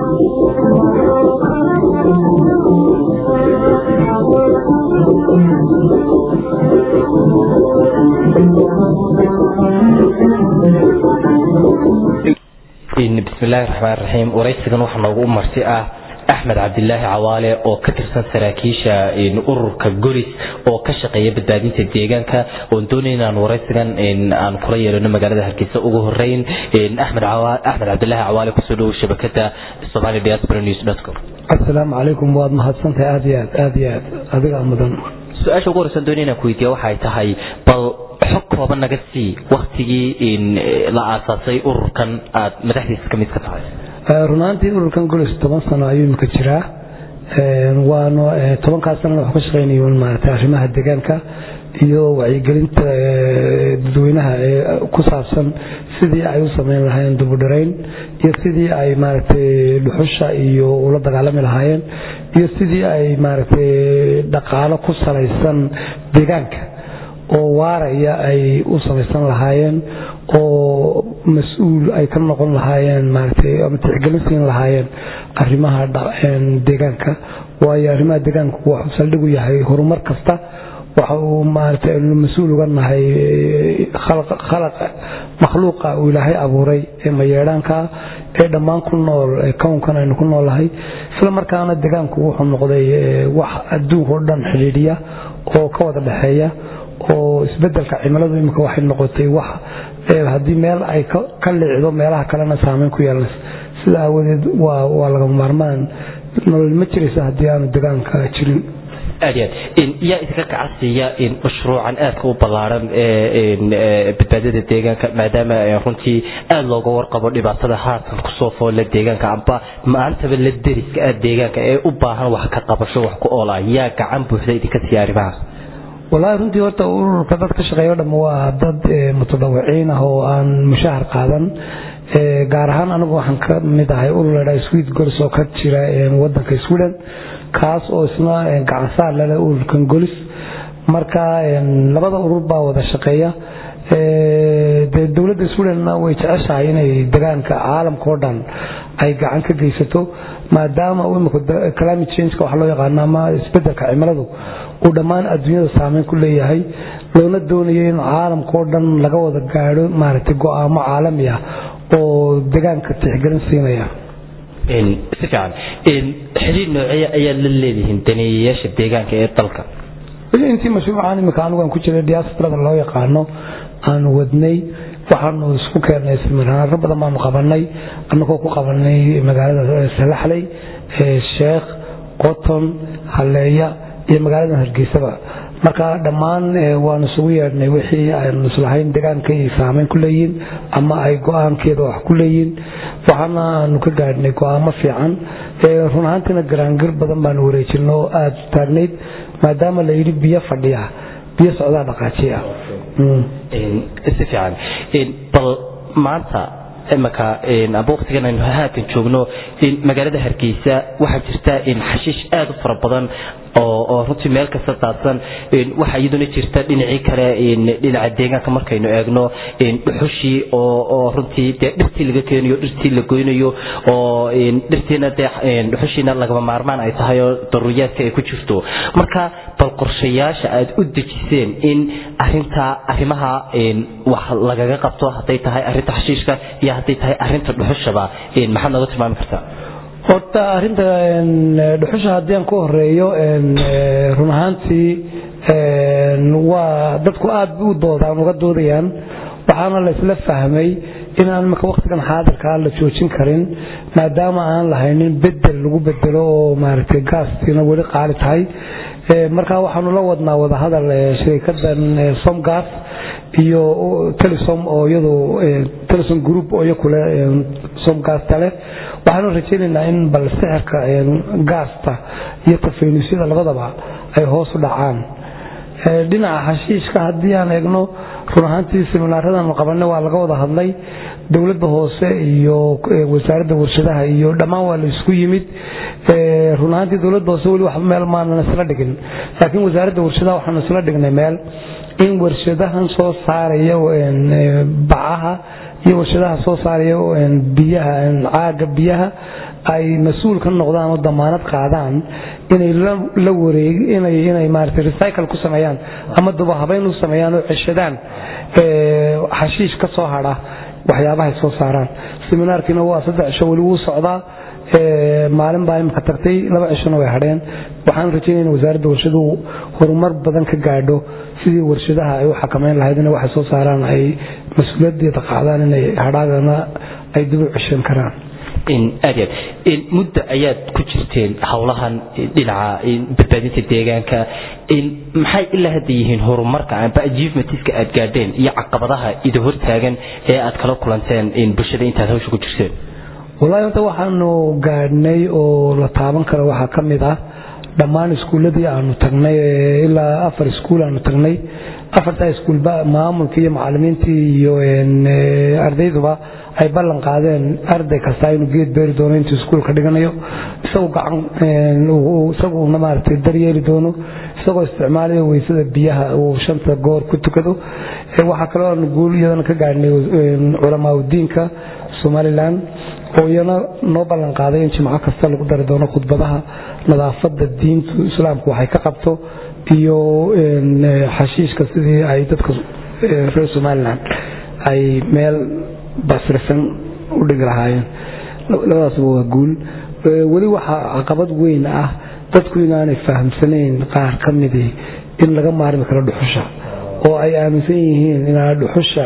bismillahi raxmaan raxiim waraysigan waxaa noogu marti ah axmed cabdilaahi cawaale oo ka tirsan saraakiisha ururka golis oo ka shaqeeya badbaadinta deegaanka oon doonay inaan waraysigan aan kula yeelano magaalada hargeysa ugu horeyn axmed cabdilaahi cawaale kusoo dhowow shabakada somali diaspora news com asalaamu calaykum waad mahadsantahay aad iyo aad aad iyo aad adigaa mudan su-aasha ugu horeysan doonay inaan ku weydiiya waxay tahay bal xog kooban naga sii waktigii la aasaasay ururkan aad madaxdiisa kamid ka tahay runaantii ururkan golis toban sano ayuu imika jiraa waana tobankaas sanana waxu ka shaqeynay maarata arrimaha deegaanka iyo wacyigelinta dadweynaha ee ku saabsan sidii ay u sameyn lahaayeen dubudharayn iyo sidii ay maaragtay dhuxusha iyo ula dagaalami lahaayeen iyo sidii ay maaragtay dhaqaalo ku salaysan deegaanka oo waaraya ay u samaysan lahaayeen oo mas-uul ay ka noqon lahaayeen maaragtay ama tixgelin siin lahaayeen arrimaha deegaanka waayo arrimaha deegaanku wuxuu saldhig u yahay horumar kasta waxa uu maaragtay aynu mas-uul uga nahay khalaq makhluuqa uu ilaahay abuuray ee mayeedhaanka ee dhammaan ku nool kownkan aynu ku noolahay isla markaana deegaanku wuxuu noqday wax adduunka o dhan xidhiidhiya oo ka wada dhexeeya oo isbedelka cimiladu imika waxay noqotay wax haddii meel ay ka liicdo meelaha kalena saameyn ku yeelanaysa sida aawadeed waa lagama maarmaan nolol ma jiraysa haddii aanu deegaanka jirin aad iyo aad yaa idinka kacasiiya mashruucan aadka u ballaaran ee badbaadada deegaanka maadaama runtii aada looga warqabo dhibaatada haatan kusoo foolla deegaanka amba maantaba la deriska ah deegaanka ee u baahan wax ka qabasho wax ku oola yaa gacan buuxda idinka siiya arrimahaas wallaahi runtii horta ururka dad ka shaqeeyo dham waa dad mutadawiciin ah oo aan mushahar qaadan gaar ahaan anigu waxaan ka mid ahay urur ladhaa swed golis oo ka jira wadanka sweden kaas oo isna gacansaar lale ururkan golis marka labada urur baa wada shaqeeya de dowladda sweden way jeceshahay inay degaanka caalamka oo dhan ay gacan ka geysato maadaama imika climate changeka waxa loo yaqaano ama isbedelka cimiladu uu dhammaan adduunyada saameyn ku leeyahay loona doonayo in caalamka oo dhan laga wada gaadho maaragtay go-aamo caalami ah oo degaanka tixgelin siinaya si fiican xiriir nooceeya ayaad la leedihiin daneeyayaasha deegaanka ee dalka intii mashruucan imika anigu aan ku jiray diasporada loo yaqaano aanu wadnay waxaanu isku keennay siminaaro badan baanu qabanay annagoo ku qabanay magaalada salaxley sheekh qoton halleeya iyo magaalada hargeysaba marka dhammaan waanu isugu yeedhnay wixii aynu islahayn deegaanka ay saameyn ku leeyihiin ama ay go-aankeeda wax ku leeyihiin waxaana aanu ka gaadhnay go-aamo fiican run ahaantiina garaangir badan baanu wareejino oo aada taagnayd maadaama la yidhi biyo fadhiya biyo socdaa dhaqaajiya si fiican bal maanta imaka amba waqtigan aynu haatan joogno magaalada hargeysa waxaa jirta xashiish aada u fara badan oo runtii meel kasta daadsan waxaa iyaduna jirta dhinacii kale dhinaca deegaanka markaynu eegno dhuxushii oo runtii dee dhirtii laga keenayo dhirtii la goynayo oo dhirtiina dee dhuxushiina lagama maarmaan ay tahay oo daruuriyaadka ay ku jirto marka bal qorshayaasha aad u dejiseen in arinta arrimaha wax lagaga qabto hadday tahay arinta xashiishka iyo hadday tahay arinta dhuxushaba maxaad nooga tilmaami kartaa horta arinta dhuxusha haddii aan ku horeeyo run ahaantii waa dadku aada u doodaan uga doodayaan waxaana la isla fahmay inaan imika waqtigan xaadirkaa la joojin karin maadaama aan lahaynin bedel lagu bedelo oo maaragtay gaastiina weli qaali tahay markaa waxaanu la wadnaa wadahadal shirikadan somgas iyo telesom oo iyadu telesom group oo iyakule somgasta leh waxaanu rajaynaynaa in bal sixirka gaasta iyo tafaynuusyada labadaba ay hoos u dhacaan dhinaca xashiishka haddii aan eegno run ahaantii siminaaradan qabanay waa laga wada hadlay dowladda hoose iyo wasaaradda warshadaha iyo dhammaan waa la isku yimid run ahaantii dowladda hoose weli waxba meel maanan isla dhigin laakiin wasaaradda warshadaha waxaanu isla dhignay meel in warshadahan soo saaraya bacaha iyo warshadaha soo saaraya biyaha caaga biyaha ay mas-uul ka noqdaan oo damaanad qaadaan inay la wareeg inay inay maaragtay recycle ku sameeyaan ama dubahabayn u sameeyaan oo ceshadaan xashiish ka soo hadha waxyaabahay soo saaraan seminaarkiina waa saddex cisho weli wuu socdaa maalin baa imika tagtay laba cishona way hadheen waxaan rajaynaya in wasaaradda warshaduhu horumar badan ka gaadho sidii warshadaha ay u xakamayn lahayd inay waxay soo saaraan ay mas-uuliyadeeda qaadaan inay hadhaagana ay dib u ceshan karaan aad aad muddo ayaad ku jirteen howlahan dhinaca badbaadinta deegaanka maxay ilaa hadda yihiin horumarka amba achievementiska aad gaadheen iyo caqabadaha ida hortaagan ee aad kala kulanteen bulshada intaad hawsha ku jirteen wallahi horta waxaanu gaadhnay oo la taaban karo waxaa ka mid ah dhammaan iskuulladii aanu tagnay ilaa afar iskuul aanu tagnay afartaa iskuulba maamulka iyo macalimiintii iyo ardayduba ay ballan qaadeen arday kasta inuu geed beeri doono intuu iskuulka dhiganayo isagu gacan isaguna maaragtay daryeeli doono isagoo isticmaalaya weysada biyaha uu shanta goor ku tukado waxaa kaloo aanu guul iyadana ka gaadhnay culamaa udiinka somalilan oo iyana noo ballan qaaday in jimco kasta lagu dari doono khudbadaha nadaafadda diintu islaamku waxay ka qabto iyo xashiishka sidii ay dadka reer somalilan ay meel basrisan u dhigi lahaayeen labadaasba waa guul weli waxaa caqabad weyn ah dadku inaanay fahamsanayn qaar ka midii in laga maarmi karo dhuxusha oo ay aaminsan yihiin inaan dhuxusha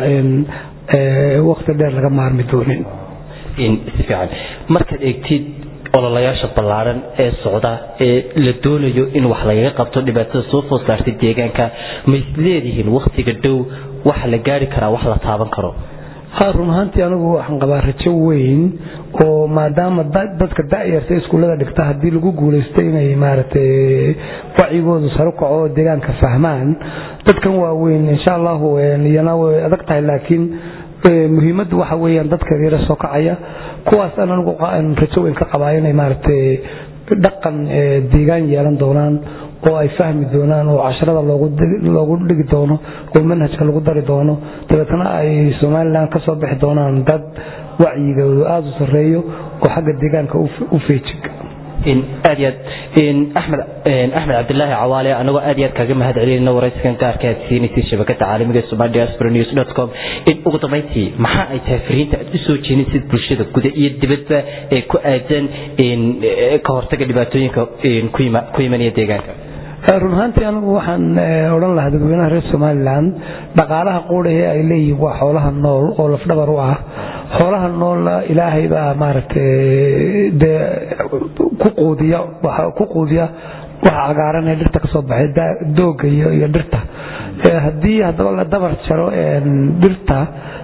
wakti dheer laga maarmi doonin si fiican markaad eegtid ololayaasha ballaaran ee socda ee la doonayo in wax lagaga qabto dhibaatada soo food saartay deegaanka ma isleedihiin wakhtiga dhow waxa la gaari karaa wax la taaban karo run ahaantii anigu waxaan qabaa rajo weyn oo maadaama dadka da'yarta iskuullada dhigta haddii lagu guulaystay inay maaragtay wacigoodu saru kaco oo deegaanka fahmaan dadkan waaweyn insha allahu iyana way adag tahay laakiin muhiimaddu waxa weeyaan dadka yara soo kacaya kuwaas aan anigu rajo weyn ka qabaa inay maaragtay dhaqan deegaan yeelan doonaan oo ay fahmi doonaan oo casharada loogu dhigi doono oo manhajka lagu dari doono dabeetna ay somalilan ka soo bixi doonaan dad wacyigoodu aada u sarreeyo oo xagga deegaanka u feejig aad iyo aad axmed axmed cabdilaahi cawaale anagoo aad iyo aad kaaga mahad celinayna waraysigan gaarka aad siinaysay shabakada caalamiga somali diaspora news dot com ugu dambayntii maxaa ay tahay fariinta aad usoo jeenisid bulshada guda iyo dibadba ee ku aadan ka hortaga dhibaatooyinka ku imanaya deegaanka run ahaantii anigu waxaan odhan lahaa dadweynaha reer somalilan dhaqaalaha quudhahe ay leeyihiin waa xoolaha nool oo lafdhabar u ah xoolaha noolla ilaahay baa maaragtay dee ku quudiya ku quudiya waxa cagaaran ee dhirta ka soo baxay dooga iyo dhirta haddii haddaba la dabar jaro dhirta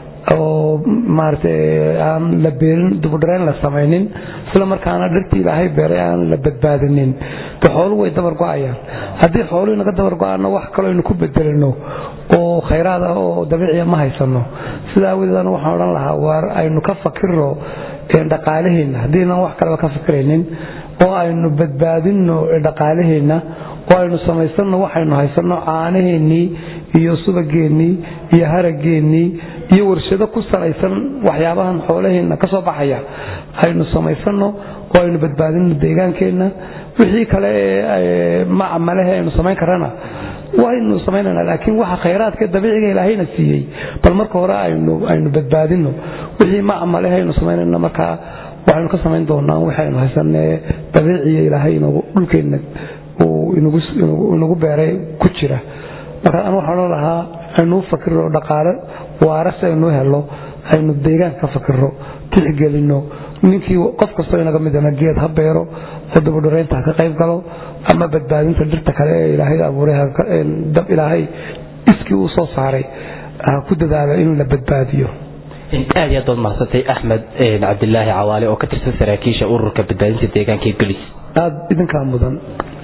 oo maaragtay aan la beerin dubudharayn la samaynin isla markaana dhirtii ilaahay beeray aan la badbaadinin de xooluhu way dabar go-ayaan haddii xooluhu inaga dabar go-aano wax kaloo aynu ku bedelino oo khayraad ah oo dabiiciya ma haysano sidaa awadeed anu waxaan odhan lahaa waar aynu ka fakirno dhaqaalaheenna haddiinan wax kaleba ka fikiraynin oo aynu badbaadino dhaqaalaheenna oo aynu samaysano waxaynu haysano caanaheennii iyo subageennii iyo harageennii iyo warshado ku salaysan waxyaabahan xoolaheenna ka soo baxaya aynu samaysano oo aynu badbaadino deegaankeenna wixii kale ee macamalehe aynu samayn karana waynu samaynana laakiin waxa khayraadka dabiiciga ilaahayna siiyey bal marka hore aynu badbaadino wixii macamalehe aynu samaynana markaa waxaynu ka samayn doonaa waxaynu haysanee dabiiciya ilaahay dhulkeenna uu inagu beeray ku jira marka an waxaan odhan lahaa aynuu fakirno dhaqaale waara si aynuu helo aynu deegaanka ka fakirno tixgelino ninkii qof kastoo inaga midana geed ha beero oo dabadhoreynta ha ka qayb galo ama badbaadinta dhirta kale ee ilaahay abuuray dab ilaahay iskii uu soo saaray ha ku dadaalo in la badbaadiyo aad iyo aad baad mahadsantay axmed cabdilaahi cawaale oo ka tirsan saraakiisha ururka badbaadinta deegaanka ee gelis aada idinkaa mudan